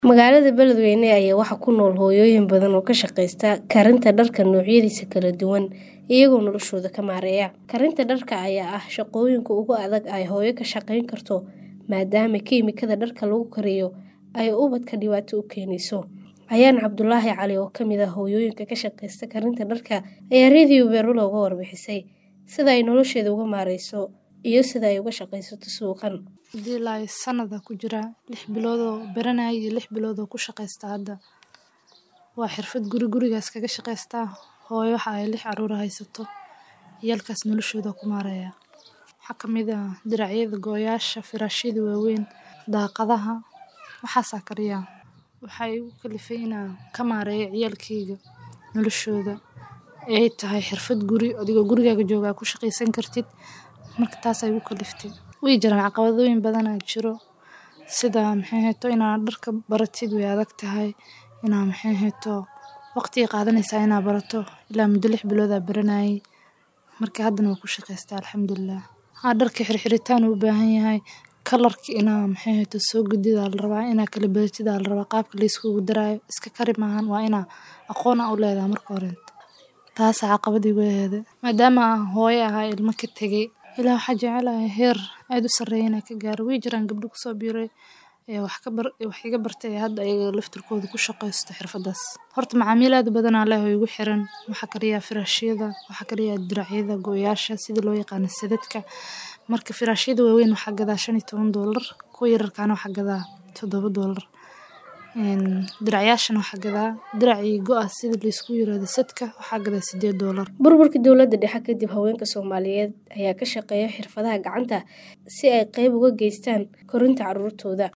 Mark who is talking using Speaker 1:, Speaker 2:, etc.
Speaker 1: Magaalada Beledweyne ayaa waxaa ku nool hooyooyin badan oo ka shaqeysta karinta dharka noocyadiisa kala duwan iyagoo noloshooda ka maareeya. Karinta dharka ayaa ah shaqooyinka ugu adag ee hooyo ka shaqeyn karto maadaama kiimikada dharka lagu kariyo ay ubadka dhibaato u keenayso. Ayaan Cabdulaahi Cali oo ka mid ah hooyooyinka ka shaqeysta karinta dharka ayaa Radio Beerula uga warbixisay sida ay nolosheeda uga maareyso iyo sida ay uga shaqeysato suuqan.
Speaker 2: Hadii ilaa sanada ku jira lix bilood oo baranaya iyo lix bilood oo ku shaqeysta hadda. Waa xirfad guri gurigaas kaga shaqeysta hooyo waxa ay lix caruur haysato iyalkaas noloshooda ku maareeya. Waxaa kamid ah diracyada, gooyaasha, firaashyada waaweyn, daaqadaha waxaasaa kariyaa. Waxay igu kalifay inaan ka maareeyo ciyaalkeyga noloshooda ay tahay xirfad guri adigoo gurigaaga jooga ku shaqeysan kartid marka taas ay igu kaliftay. Way jiraan caqabadooyin badan aa jiro sida maxay hayto inaad dharka baratid way adag tahay inaa maxay hayto waqti qaadanaysa inaa barato ilaa muddo lix bilood aa baranayay markii haddana waa ku shaqeysta Alxamdulillah. Haa dharka xirxiritaan u baahan yahay kalarka inaa maxay hayto soo gudida la rabaa inaa kala badatid la rabaa qaabka la iskugu daraayo iska kari maahan waa inaa aqoon u leedahay marka hore. Taas caqabad igu aheyd maadaama aan hooyo ahay ilmo ka tagay ilaa waxaa jecelahay heer aad u sareeya inaan ka gaaro. Way jiraan gabdho ku soo biiray ee wax ka bar wax iga bartay hadda ayaga laftirkooda ku shaqeysta xirfadaas. Horta macaamiil aad u badan aa leh oo igu xiran waxa kariyaa firaashyada, waxa kariyaa diracyada, gooyaasha sida loo yaqaan sadadka. Marka firaashyada waaweyn waxaa gadaa shan iyo toban doolar kuwa yararkaana waxaa gadaa toddoba doolar. Diracyashana waxaa gadaa diracii go'a sida la isku yiraahdo sadka waxaa gadaa sideed doolar.
Speaker 1: Burburkii dowladda dhexe kadib haweenka Soomaaliyeed ayaa ka shaqeeya xirfadaha gacanta si ay qayb uga geystaan korinta carruurtooda.